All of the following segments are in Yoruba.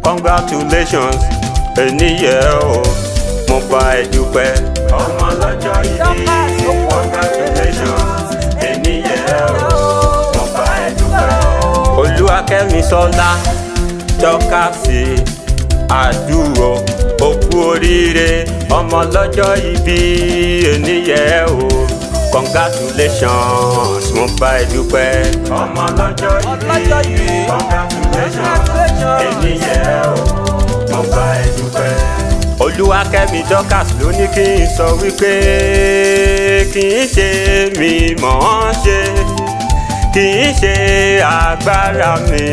congratulations ènìyàn o mo bá ẹ dúpẹ́. ọmọ lọ́jọ́ ìbí congratulations ènìyàn o mo bá ẹ dúpẹ́. olúwakẹ́mi sọlá tọ́ka sí àdúró òkú oríire ọmọ lọ́jọ́ ìbí ènìyàn o congratulations mo bá ẹ dúpẹ́. ọmọ lọ́jọ́ ìbí congratulations ènìyàn o mo bá ẹ dúpẹ́. olúwakẹ́mi dorcas ló ní kí n sọ wípé kì í ṣe mi mọ̀ ọ́n ṣe kì í ṣe agbára mi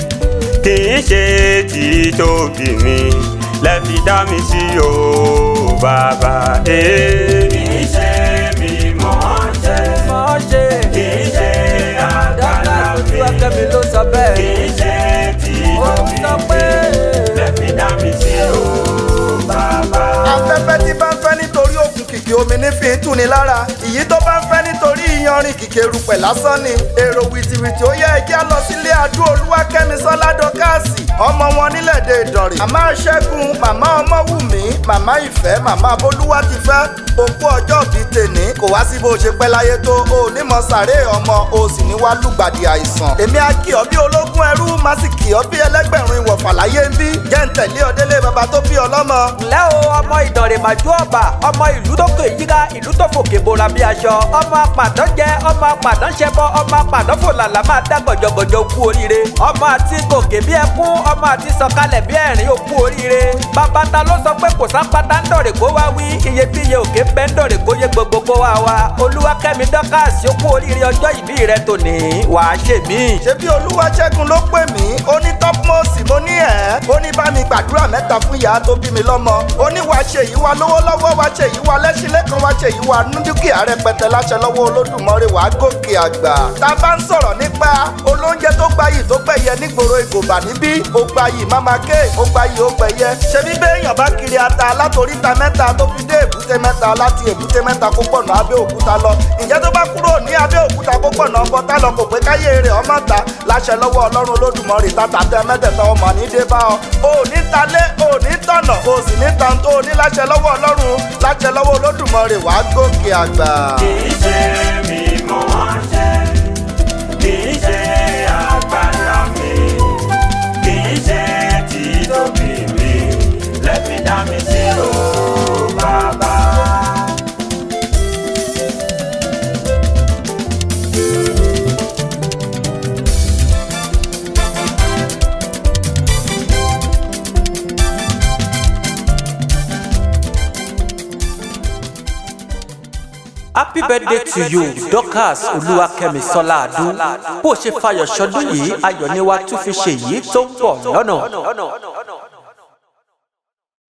kì í ṣe títóbi mi lẹ́fi dá mi sí o bàbá. Eh. kì í ṣe mi mọ̀ ọ́n ṣe mọ̀ ṣe kì í ṣe agbára mi Olúwakẹ́mi ló sọ kì bẹ́ẹ̀. í ṣe ó títóbi sọ pé mi lẹ́fi dá mi sí o bàbá. afẹ́fẹ́ tí bá ń fẹ́ nítorí òkun kìkì omi ní fi ń tù ní lára ìyí tó bá ń fẹ́ nítorí iyanrìn kìkì erùpẹ̀ lásán ni èrò wìtìwìtì ó yẹ ẹjẹ́ lọ sílé adó olúwakẹ́mi sọ́lá dọ́kàsì ọmọ wọn nílẹ̀dẹ̀ ìdànrè màmá ṣẹ́gun màmá ọmọwùmí màmá ìfẹ́ màmá bolúwa ti fẹ́ òkú ọjọ́ bíi tèní kò wá sí bó ṣe pẹ́ láyé tó o nímọ̀ sàré ọmọ o sì ní wá lùgbàdì àìsàn èmi á kì ọ́ bí ológun ẹrú má sì kì ọ́ bí ẹlẹ́gbẹ̀rún ìwọ̀fà láyé ń bí jẹ́ ń tẹ̀lé ọ délé baba tó bí ọlọ́mọ ǹlẹ́ o ọmọ ìdànrè màjú ọba ọmọ ìlú tó kè yíká ìlú tó fòkè bora bí aṣọ ọmọ apàdán jẹ ọmọ apàdán ṣẹbọ ọmọ apàdán fòlàlà máa dá gọjọgọjọ kú oríire ọmọ àti gòkè bí ẹkún ọmọ àti sọ̀kalẹ̀ bí ẹ̀rín ó kú oríire bàbá ta ló sọ pé kò sápátá ń dọ̀rẹ̀ kó wá wí iyebíye òkè bẹ́ ń dọ̀rẹ̀ kó yé gbogbo kó wá wá olúwakẹ́mi dọ́kàsí ó kú oríire ọjọ́ ìbí rẹ tòní wàá ṣèmí. ṣebí olúwaṣẹ́gun ló pè mí ó ní tọ́pmọ́sì mo ní ẹ̀ ó ní bá mi gbàdúrà mẹ́ta fún ìyá tó bí mi lọ́mọ ó ní wàá ṣe yìí wá lówó lọ́wọ́ wàá ṣe yìí wá lẹ́sìn lẹ́kan wàá ṣe yìí wá ní dúkìá rẹpẹtẹ láṣẹ lọ́wọ́ olódùmarè wàá gòkè àgbà tá a bá ń sọ̀rọ̀ nípa olóúnjẹ tó gbayì tó gbẹ̀yẹ nígboro ìgòbà níbí ó gbayì máma ké ó gbayì ó gbẹ̀yẹ ṣebí béèyàn bá kiri ata látoríta mẹ́ta tó fi dé èbúté mẹ́ta láti èbúté mẹ́ta kó pọ̀nà abẹ́òkúta lọ ǹjẹ́ tó bá kúrò ní abẹ́òkúta kó pọ̀nà ọkọ̀tà lọ kò pé káyé rẹ̀ ọmọ ta láṣẹ lọ́wọ́ ọlọ́run olódùmarè tàtà tẹ mẹ́tẹ̀ẹ̀ta ọmọ ní dé bá ọ ò ní talé ò ní tọ̀nà ò sì ní tan tó ní láṣẹ lọ́wọ́ ọlọ́run láṣẹ lọ́wọ́ olódùmarè wàá gòkè àgbà. kì í ṣe mi mọ̀ ọ́n ṣe kì í ṣe agbára mi kì í ṣe títóbi mi lẹ́fi dá mi sí o bàbá. happy birthday to you dorcas olúwakẹ́mi sọlá adu bó ṣe fayọ̀ ṣọdún yìí ayọ̀ ni wàá tún fi ṣe yìí tó ń bọ̀ lọ́nà.